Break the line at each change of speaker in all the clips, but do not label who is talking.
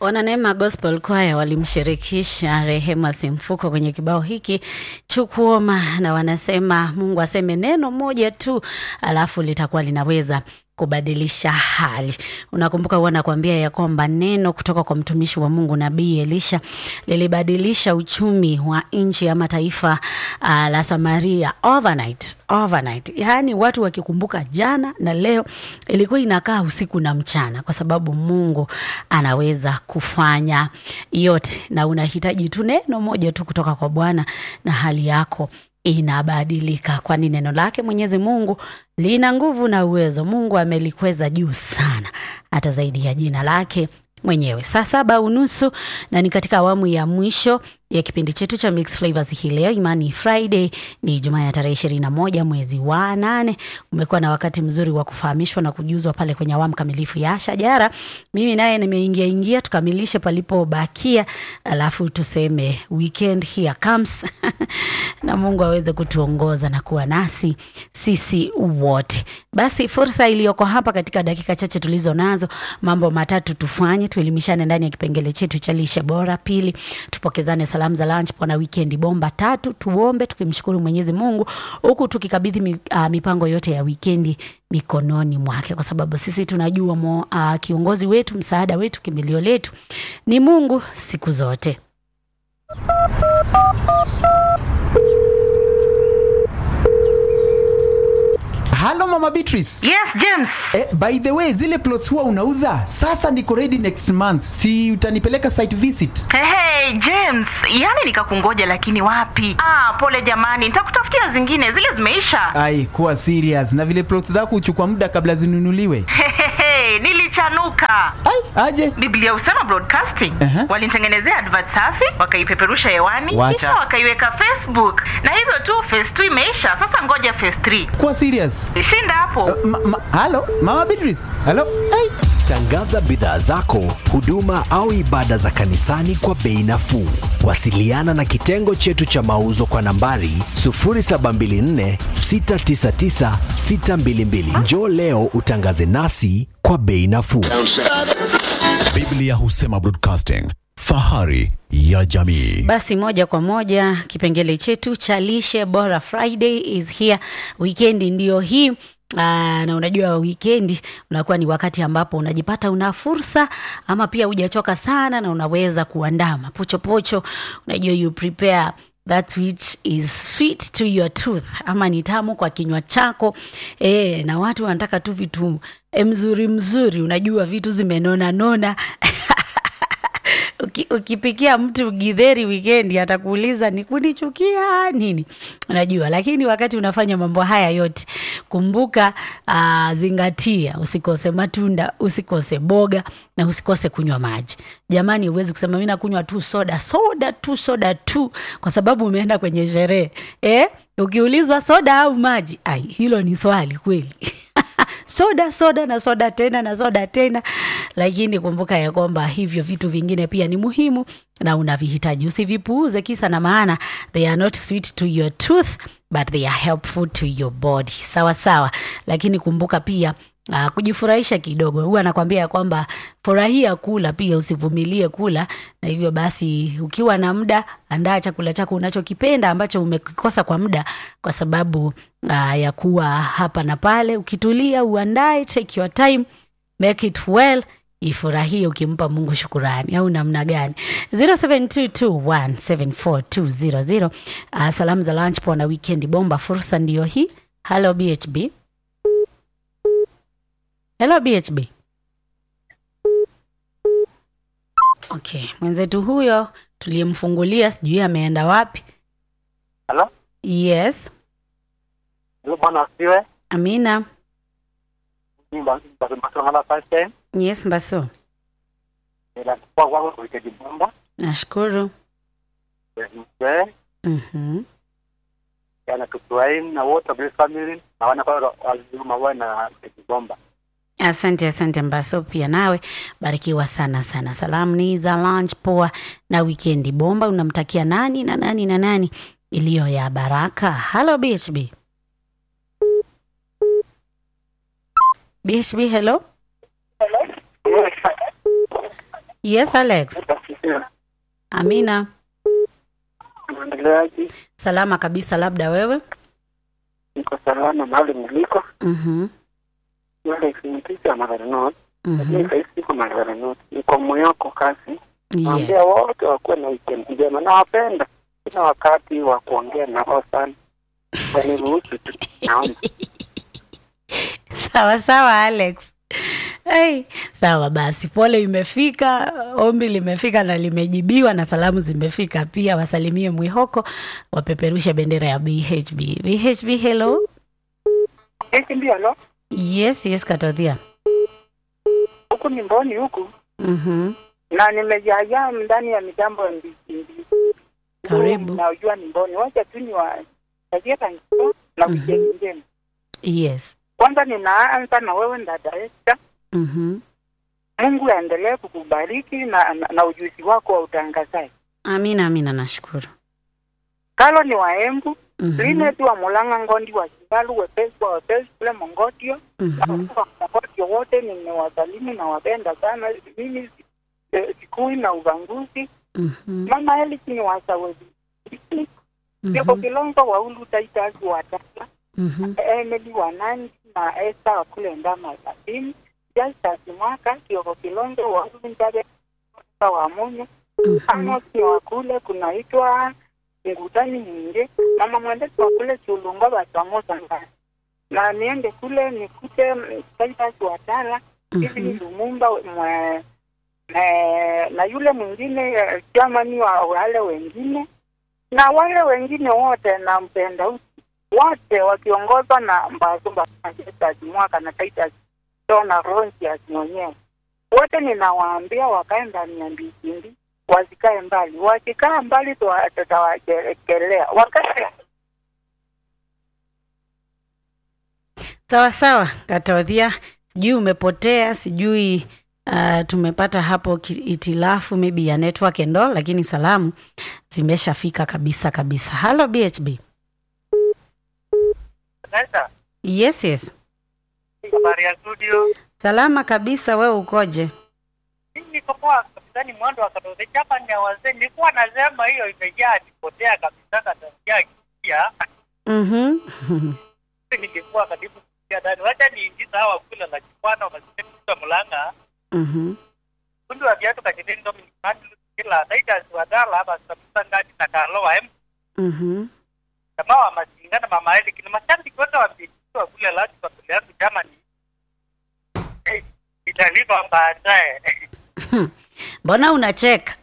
Wananeema Gospel Choir walimshirikisha Rehema Simfuko kwenye kibao hiki Chukuoma, na wanasema Mungu aseme neno moja tu, alafu litakuwa linaweza kubadilisha hali. Unakumbuka huwa nakwambia ya kwamba neno kutoka kwa mtumishi wa Mungu Nabii Elisha lilibadilisha uchumi wa nchi ama taifa uh, la Samaria overnight, overnight. Yaani watu wakikumbuka jana na leo, ilikuwa inakaa usiku na mchana, kwa sababu Mungu anaweza kufanya yote, na unahitaji tu neno moja tu kutoka kwa Bwana na hali yako inabadilika, kwani neno lake Mwenyezi Mungu lina nguvu na uwezo. Mungu amelikweza juu sana, hata zaidi ya jina lake mwenyewe. Saa saba unusu na ni katika awamu ya mwisho ya kipindi chetu cha Mix Flavors hii leo. Imani Friday ni Jumaa ya tarehe ishirini na moja mwezi wa nane. Umekuwa na wakati mzuri wa kufahamishwa na kujuzwa pale kwenye awamu kamilifu ya Shajara. Mimi naye nimeingia ingia, tukamilishe palipobakia, alafu tuseme weekend here comes na Mungu aweze kutuongoza na kuwa nasi sisi wote. Basi fursa iliyoko hapa katika dakika chache tulizo nazo, mambo matatu tufanye. Tuelimishane ndani ya kipengele chetu cha lishe bora. Pili, tupokezane salamu za lunch pona weekend bomba. Tatu, tuombe tukimshukuru Mwenyezi Mungu huku tukikabidhi mi, uh, mipango yote ya wikendi mikononi mwake, kwa sababu sisi tunajua mo, uh, kiongozi wetu, msaada wetu, kimbilio letu ni Mungu siku zote.
Halo Mama Beatrice.
Yes, James.
Eh, by the way, zile plots huwa unauza? Sasa niko ready next month. Si utanipeleka site visit?
Hey, hey, James, yaani nikakungoja lakini wapi? Ah, pole jamani, nitakutafutia zingine, zile zimeisha.
Ai, kuwa serious. Na vile plots zako huchukua muda kabla zinunuliwe.
Hey, hey, hey, nilichanuka.
Ai, aje.
Biblia husema broadcasting.
Aha.
Walinitengenezea advert safi, wakaipeperusha hewani,
Wacha.
kisha wakaiweka Facebook. Na hivyo tu phase 2 imeisha. Sasa ngoja phase 3.
Kuwa serious.
Shinda hapo.
Ma, ma, halo Mama Beatrice. Halo. Ai.
Tangaza bidhaa zako, huduma au ibada za kanisani kwa bei nafuu. Wasiliana na kitengo chetu cha mauzo kwa nambari 0724 699 622. Njoo leo utangaze nasi kwa bei nafuu.
Biblia husema broadcasting, fahari ya jamii.
Basi moja kwa moja kipengele chetu cha lishe bora Friday is here. Wikendi ndiyo hii. Aa, na unajua wikendi unakuwa ni wakati ambapo unajipata una fursa ama pia hujachoka sana na unaweza kuandaa mapochopocho. Unajua you prepare that which is sweet to your tooth, ama ni tamu kwa kinywa chako e, na watu wanataka tu vitu e, mzuri mzuri, unajua vitu zimenona nona Uki, ukipikia mtu githeri wikendi atakuuliza ni kunichukia nini, unajua. Lakini wakati unafanya mambo haya yote, kumbuka uh, zingatia, usikose matunda, usikose boga na usikose kunywa maji. Jamani, huwezi kusema mi nakunywa tu soda soda tu soda tu kwa sababu umeenda kwenye sherehe eh? Ukiulizwa soda au maji, ai, hilo ni swali kweli soda soda na soda tena na soda tena, lakini kumbuka ya kwamba hivyo vitu vingine pia ni muhimu na unavihitaji, usivipuuze kisa na maana, they are not sweet to your tooth but they are helpful to your body. Sawa sawa, lakini kumbuka pia Uh, kujifurahisha kidogo. Huwa anakwambia ya kwamba furahia kula pia, usivumilie kula. Na hivyo basi, ukiwa na muda, andaa chakula chako unachokipenda ambacho umekikosa kwa muda, kwa sababu uh, ya kuwa hapa na pale. Ukitulia, uandae, take your time, make it well, ifurahie ukimpa Mungu shukurani, au namna gani? 0722174200 uh, salamu za lunch po na weekend bomba, fursa ndiyo hii. Hello BHB. Hello BHB. Okay, mwenzetu huyo tuliyemfungulia sijui ameenda wapi.
Halo?
Yes,
Halo bwana asiwe.
Amina.
Mba mba mba first time.
Yes, Mbaso.
Ila kwa kwa kwa wikendi bomba.
Nashukuru.
Mzee,
Mhm.
yana tutuaini na wote wa Grace family na wana kwa wazima wana na wikendi bomba.
Asante, asante Mbaso, pia nawe barikiwa sana sana. Salamu ni za lunch poa na wikendi bomba. Unamtakia nani na nani na nani iliyo ya baraka? Hello BHB. BHB, hello. Yes, Alex. Amina.
Mwendeleaji,
Salama kabisa, labda wewe?
niko salama mahali niliko.
Mhm.
Yule kimpicha Magarenot, lakini
Mhm.
sahizi siko Magarenot, niko Moyoko kasi.
Yes.
Naambia wote wakuwe na weekend njema, nawapenda. Sina wakati wa kuongea na wao sana, waniruhusu tu. Naomba
Sawa sawa Alex. Hey, sawa basi, pole imefika, ombi limefika na limejibiwa, na salamu zimefika pia. Wasalimie Mwihoko, wapeperushe bendera ya BHB. BHB, hello.
eti ndio lo,
Yes, yes, Katodhia.
huku ni Mboni huku
Mhm.
na nimejaajaa ndani ya mitambo ya mbichi mbichi.
Karibu.
Najua ni Mboni, wacha tu ni wa tagia tangiso na
Mhm.
wikendi njema.
Yes.
Kwanza ninaanza na wewe dada Esther.
Mhm.
Mungu aendelee kukubariki na, na, na ujuzi wako wa utangazaji.
Amina, amina, nashukuru.
Kalo ni waembu
Mhm.
Linet wa Mulanga Ngondi wa Kibalu wepesi wa wepesi kule Mongotio na
Mhm.
watu wa Mongotio wote nimewasalimu na wapenda sana. Mimi eh, sikui na ubanguzi.
Mhm.
Mama Eliki ni wasawezi Yoko
Mhm.
Kilonzo wa Ulu Titus wa Tala
Mhm.
Emily wa Nandi na Esther wa kule Ndama Sabini Justus Mwaka Kioko Kilonzo wa Ulu Njabe wa Munyo
Mhm.
Amos ni wa kule kunaitwa Ngutani Nyinge, mama mwendesi wa kule Chulungo Basamosa ndani na niende kule nikute mm, Titus Watala hivi ni
Mhm.
Lumumba mwe, na, na yule mwingine eh, jamani wa wale wengine na wale wengine wote nampenda usi wote wakiongozwa na Mbazumba Titus Mwaka na Titus Tona Ronsius mwenyewe wote ninawaambia wakae ndani ya mbikimbi wasikae mbali. Wakikaa mbali tuwa- tutawakelea. Wakae
Sawa sawa, Katodhia, sijui umepotea, sijui uh, tumepata hapo ki- itilafu maybe ya network ndo, lakini salamu zimeshafika kabisa kabisa. Hello BHB.
sasa,
Yes, yes.
habari ya studio.
Salama kabisa, wewe ukoje?
Mimi niko poa kabisa, ni mwendo wa Katoliki hapa ni ya wazee. Nilikuwa nasema hiyo imejaa nipotea kabisa Katoliki kia
Mhm.
ningekuwa karibu kuingia ndani. Wacha niingiza hawa kula la kipwana wakasema mlanga
Mhm.
kundi wa viatu kajeni Dominic Mandlu kila Titus Wadala hapa kabisa ngati na Carlo wa M
Mhm.
jamaa wa Masinga na mama Eli kina mashabiki wote wa mjini wa kule la kwa yangu jamani. Eh, italipa baadaye.
Mbona unacheka?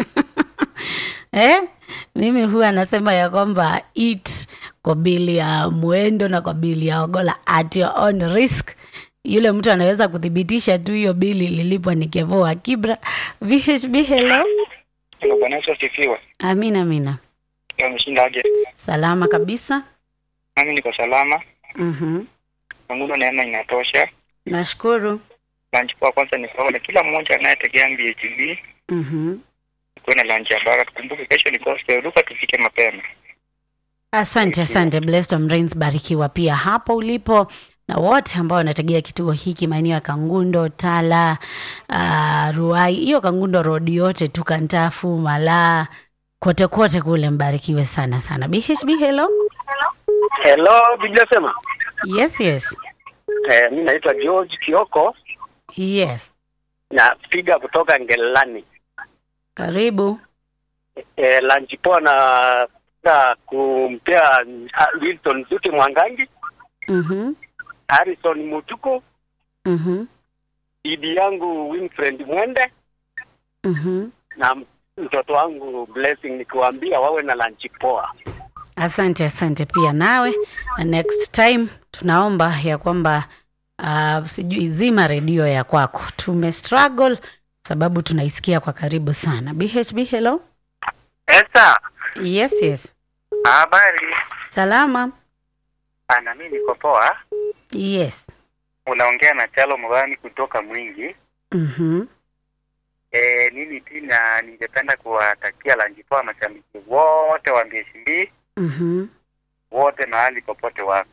eh? Mimi huwa nasema ya kwamba eat kwa bili ya mwendo na kwa bili ya ogola at your own risk. Yule mtu anaweza kuthibitisha tu hiyo bili lilipwa ni Kevo wa Kibra. VHB, hello.
Ndio Bwana Yesu asifiwe.
Amina, amina.
Ameshinda aje?
Salama kabisa.
Mimi niko salama.
Mhm.
Mungu neema inatosha.
Nashukuru.
Lunch kwa kwanza ni kwa kila mmoja anayetegea BHB
Mhm.
kuwe na lunch ya baraka. Tukumbuke kesho ni gospel, ruka tufike mapema.
Asante, asante Blessed Rains, barikiwa pia hapo ulipo na wote ambao wanategea kituo hiki maeneo ya Kangundo, Tala, uh, Ruai, hiyo Kangundo road yote tu, Kantafu, Malaa, kote kote kule, mbarikiwe sana sana. BHB, hello.
Hello, Biblia sema.
Yes, yes,
Eh, mimi naitwa George Kioko
yes,
napiga kutoka Ngelani.
karibu.
Eh, lunch poa na na kumpea uh, Wilson Zuti Mwangangi,
Mhm,
Harrison Mutuko,
mhm,
bibi yangu Winfred Mwende
mhm.
na mtoto wangu Blessing, nikiwaambia wawe na lunch poa.
Asante, asante pia nawe. Na Next time tunaomba ya kwamba uh, sijui zima redio ya kwako, tume struggle sababu tunaisikia kwa karibu sana. BHB, hello.
Esa,
Yes, yes,
habari?
salama.
Ana mimi niko poa.
Yes.
Unaongea na Chalo Mwani kutoka Mwingi.
Mhm.
E, mimi pia ningependa kuwatakia lunch poa mashabiki wote wa BSB
Mhm.
wote mahali popote wako.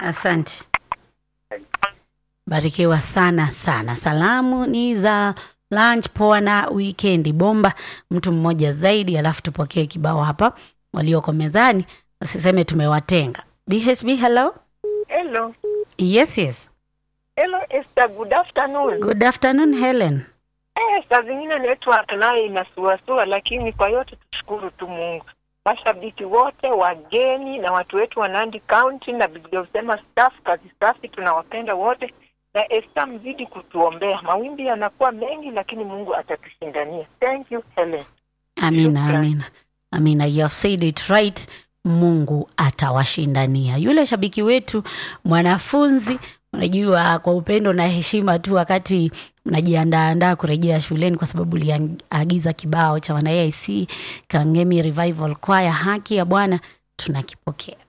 Asante. Barikiwa sana sana. Salamu ni za lunch poa na weekend bomba mtu mmoja zaidi alafu tupokee kibao hapa walioko mezani wasiseme tumewatenga bhb hello
Hello.
yes yes
Hello, Esther. Good afternoon.
good afternoon helen
Eh, saa zingine network nayo inasuasua, lakini kwa yote tushukuru tu Mungu. Mashabiki wote, wageni na watu wetu wa Nandi County na Biblia husema staff, kazi safi, tunawapenda wote na Esther, mzidi kutuombea. Mawimbi yanakuwa mengi, lakini Mungu atatushindania. Thank you Helen.
amina
Shukran.
amina amina you have said it right mungu atawashindania yule shabiki wetu mwanafunzi unajua kwa upendo na heshima tu wakati mnajiandaandaa kurejea shuleni kwa sababu uliagiza kibao cha wana aic kangemi revival kwaya haki ya bwana tunakipokea